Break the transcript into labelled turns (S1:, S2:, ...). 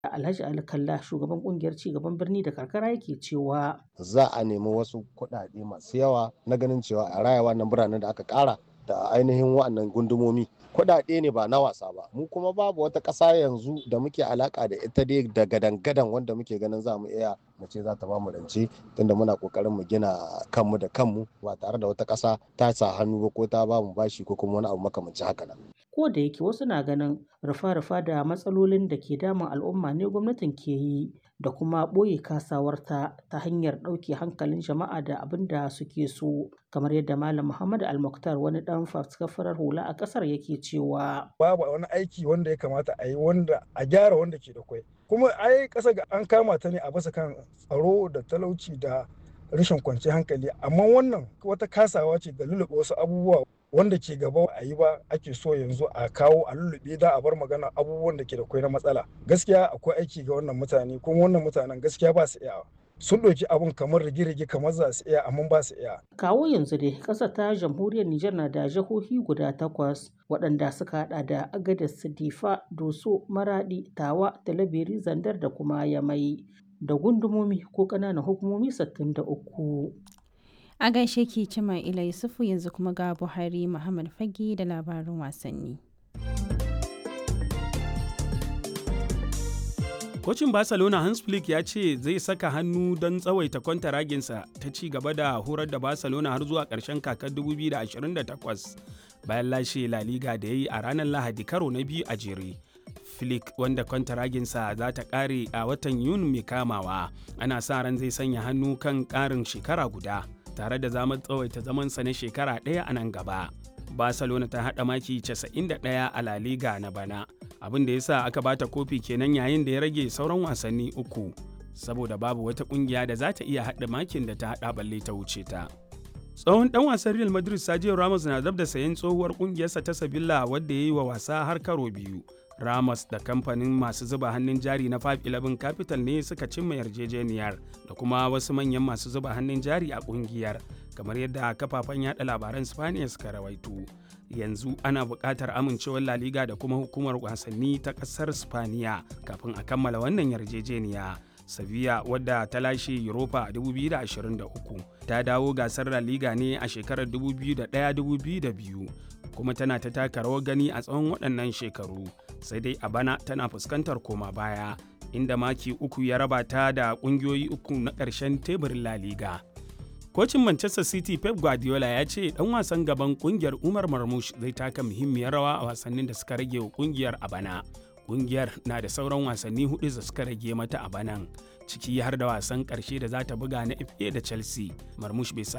S1: Alhaji Ali Kalla shugaban kungiyar cigaban birni da karkara yake cewa
S2: za a nemi wasu kuɗaɗe masu yawa na ganin cewa a raya wannan biranen da aka ƙara da ainihin wa'annan gundumomi kuɗaɗe ne ba na wasa ba mu kuma babu wata ƙasa yanzu da muke alaka da ita dai da gadan-gadan wanda muke ganin za mu iya mu ce za ta ba mu rance tunda muna kokarin mu gina kanmu da kanmu ba tare da wata ƙasa ta sa hannu ba ko ta ba mu bashi ko kuma wani abu makamancin haka nan.
S1: ko da yake wasu na ganin rufa-rufa da matsalolin da ke damun al'umma ne gwamnatin ke yi da kuma ɓoye kasawarta ta hanyar ɗauke hankalin jama'a da abin da suke so kamar yadda malam muhammad almuktar wani ɗan faskafarar hula a ƙasar yake cewa
S3: babu wani aiki wanda ya kamata a yi wanda a gyara wanda ke da kwai kuma ai ƙasa ga an kama ta ne a basa kan tsaro da talauci da rashin kwanciyar hankali amma wannan wata kasawa ce da lulluɓe wasu abubuwa wanda ke gaba a yi ba ake so yanzu a kawo a lullube da a bar magana abubuwan da ke da kwai na matsala gaskiya akwai aiki ga wannan mutane kuma wannan mutanen gaskiya ba su iyawa sun ɗauki abun kamar rige-rige kamar za su iya amma ba su iya.
S1: kawo yanzu dai ƙasar ta jamhuriyar Nijar na da jihohi guda takwas waɗanda suka haɗa da Agadez, Difa, Doso, Maradi, Tawa, Talabiri, Zandar da kuma Yamai da gundumomi ko ƙananan hukumomi 63.
S4: A gaishe ki Cima Ila Yusufu yanzu kuma ga Buhari Muhammad Fage da labarin wasanni.
S5: Kocin Barcelona Hans Flick ya ce zai saka hannu don tsawaita kwantaraginsa ta ci gaba da horar da Barcelona har zuwa ƙarshen kakar 2028 bayan lashe La Liga da ya yi a ranar Lahadi karo na biyu a jere. Flick wanda kwantaraginsa za ta ƙare a watan Yuni mai kamawa ana sa ran zai sanya hannu kan ƙarin shekara guda. tare da zamar tsawaita zamansa na shekara ɗaya a nan gaba. Barcelona ta haɗa maki 91 a La Liga na bana, abin da ya sa aka bata kofi kenan yayin da ya rage sauran wasanni uku, saboda babu wata ƙungiya da za ta iya haɗa makin da ta haɗa balle ta wuce ta. Tsohon ɗan wasan Real Madrid Sergio Ramos na dab da sayen tsohuwar ƙungiyarsa ta Sevilla wadda ya yi wa wasa har karo biyu. Ramos da kamfanin masu zuba hannun jari na 511 Capital ne suka cimma yarjejeniyar da kuma wasu manyan masu zuba hannun jari a kungiyar kamar yadda kafafen yada labaran Spaniya suka rawaito. Yanzu ana buƙatar amincewar La Liga da kuma hukumar wasanni ta ƙasar Spaniya kafin a kammala wannan yarjejeniya. Sevilla wadda ta lashe Europa 2023 ta dawo gasar La Liga ne a shekarar 2001-2002 kuma tana ta taka rawar gani a tsawon waɗannan shekaru. sai dai a bana tana fuskantar koma baya inda maki uku ya raba ta da kungiyoyi uku na ƙarshen teburin La Liga. Kocin Manchester City Pep Guardiola ya ce ɗan wasan gaban kungiyar Umar Marmoush zai taka muhimmiyar rawa a wasannin da suka rage wa kungiyar a bana. Kungiyar na da sauran wasanni hudu da suka rage mata a banan, ciki har da wasan ƙarshe da za ta buga na FA da Chelsea. Marmoush bai samu